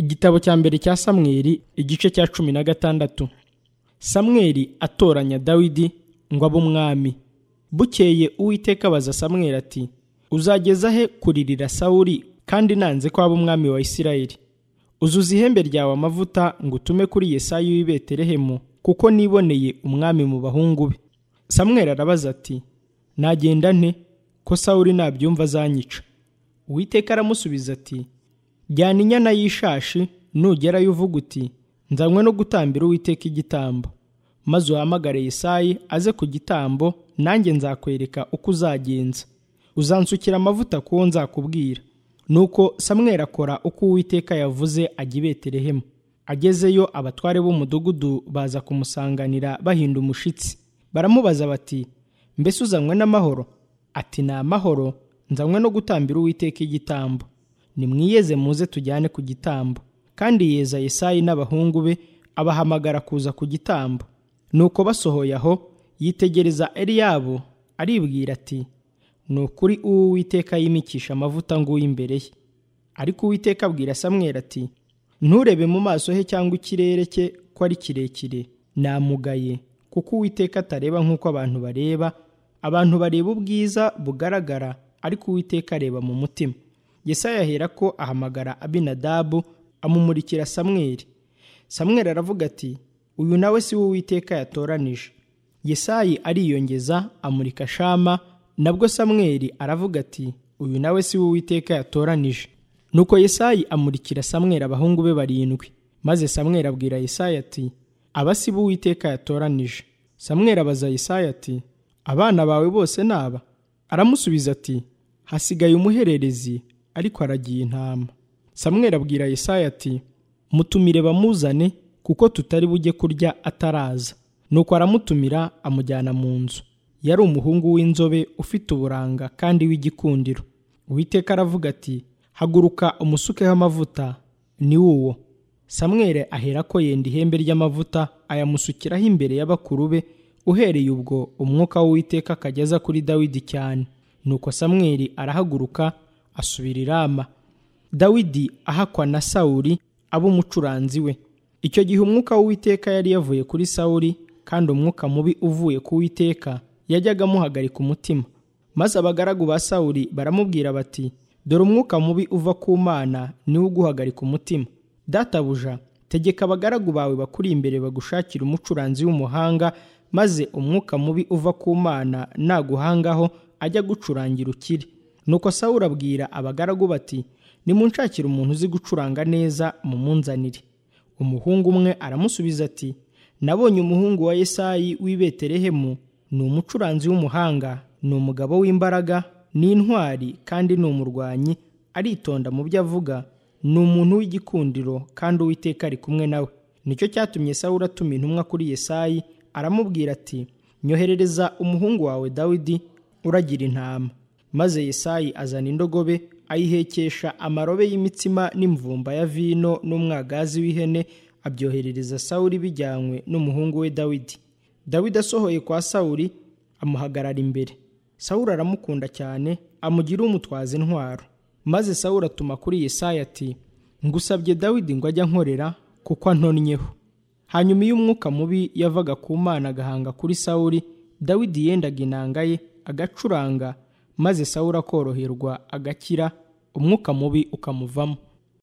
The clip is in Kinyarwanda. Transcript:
igitabo cya mbere cya samweli igice cya cumi na gatandatu samweli atoranya dawidi ngo abe umwami bukeye uwiteka abaza samweli ati uzageza he kuririra sawuri kandi nanze ko aba umwami wa isirayeli uzuza ihembe ryawe amavuta ngo utume kuri yesayi w'i betelehemu kuko niboneye umwami mu bahungu be samweli arabaza ati nagenda nte ko sawuri nabyumva azanyica uwiteka aramusubiza ati jyana inyana y'ishashi nugerayo uvuga uti nzanywe no gutambira uwiteka igitambo maze uhamagare yesayi aze ku gitambo nanjye nzakwereka uko uzagenza uzansukira amavuta ku wo nzakubwira nuko samweri akora uko uwiteka yavuze ajya i betelehemu agezeyo abatware b'umudugudu baza kumusanganira bahinda umushitsi baramubaza bati mbese uzanywe n'amahoro ati ni amahoro nzanywe no gutambira uwiteka igitambo nimwiyeze muze tujyane ku gitambo kandi yeza yesayi n'abahungu be abahamagara kuza ku gitambo nuko basohoye aho yitegereza Eliyabu aribwira ati ni ukuri uwo uwiteka yimikisha amavuta nguyu imbere ye ariko uwiteka abwira samweri ati nturebe mu maso he cyangwa ikirere cye ko ari kirekire namugaye kuko uwiteka atareba nk'uko abantu bareba abantu bareba ubwiza bugaragara ariko uwiteka areba mu mutima Yesaya ahera ko ahamagara abinadabu amumurikira samweri samweri aravuga ati uyu nawe si wo uwiteka yatoranije yesayi ariyongeza amurika shama nabwo samweri aravuga ati uyu nawe si wo uwiteka yatoranije nuko yesayi amurikira samweri abahungu be barindwi maze samweri abwira yesayi ati aba si bo uwiteka yatoranije samweri abaza yesayi ati abana bawe bose ni aba aramusubiza ati hasigaye umuhererezi ariko aragiye intama samweri abwira Yesaya ati mutumire bamuzane kuko tutari bujye kurya ataraza nuko aramutumira amujyana mu nzu yari umuhungu w'inzobe ufite uburanga kandi w'igikundiro uwiteka aravuga ati haguruka umusukeho amavuta ni uwo samwere ahera ko yenda ihembe ry'amavuta ayamusukiraho imbere y'abakuru be uhereye ubwo umwuka w'uwiteka akageza kuri dawidi cyane nuko samweri arahaguruka asubira i rama dawidi ahakwa na sawuri aba umucuranzi we icyo gihe umwuka w'uwiteka yari yavuye kuri sawuri kandi umwuka mubi uvuye ku witeka yajyaga amuhagarika umutima maze abagaragu ba sawuri baramubwira bati dore umwuka mubi uva ku mana niwo uguhagarika umutima databuja tegeka abagaragu bawe bakuri imbere bagushakira umucuranzi w'umuhanga maze umwuka mubi uva ku mana naguhangaho ajya gucurangira ukire nuko sawura abwira abagaragu bati nimunshakire umuntu uzi gucuranga neza mumunzanire umuhungu umwe aramusubiza ati nabonye umuhungu wa yesayi w'i betelehemu ni umucuranzi w'umuhanga ni umugabo w'imbaraga ni intwari kandi ni umurwanyi aritonda mu byo avuga ni umuntu w'igikundiro kandi uwiteka ari kumwe nawe nicyo cyatumye sawura atuma intumwa kuri yesayi aramubwira ati nyoherereza umuhungu wawe dawidi uragira intama maze yesayi azana indogobe ayihekesha amarobe y'imitsima n'imvumba ya vino n'umwagazi w'ihene abyoherereza sawuri bijyanywe n'umuhungu we dawidi dawidi asohoye kwa sawuri amuhagarara imbere sawuri aramukunda cyane amugira umutwaza intwaro maze sawuri atuma kuri yesayi ati ngusabye dawidi ngo ajya ankorera kuko antonnyeho hanyuma iyo umwuka mubi yavaga ku mana agahanga kuri sawuri dawidi yendaga inanga ye agacuranga maze sawura akoroherwa agakira umwuka mubi ukamuvamo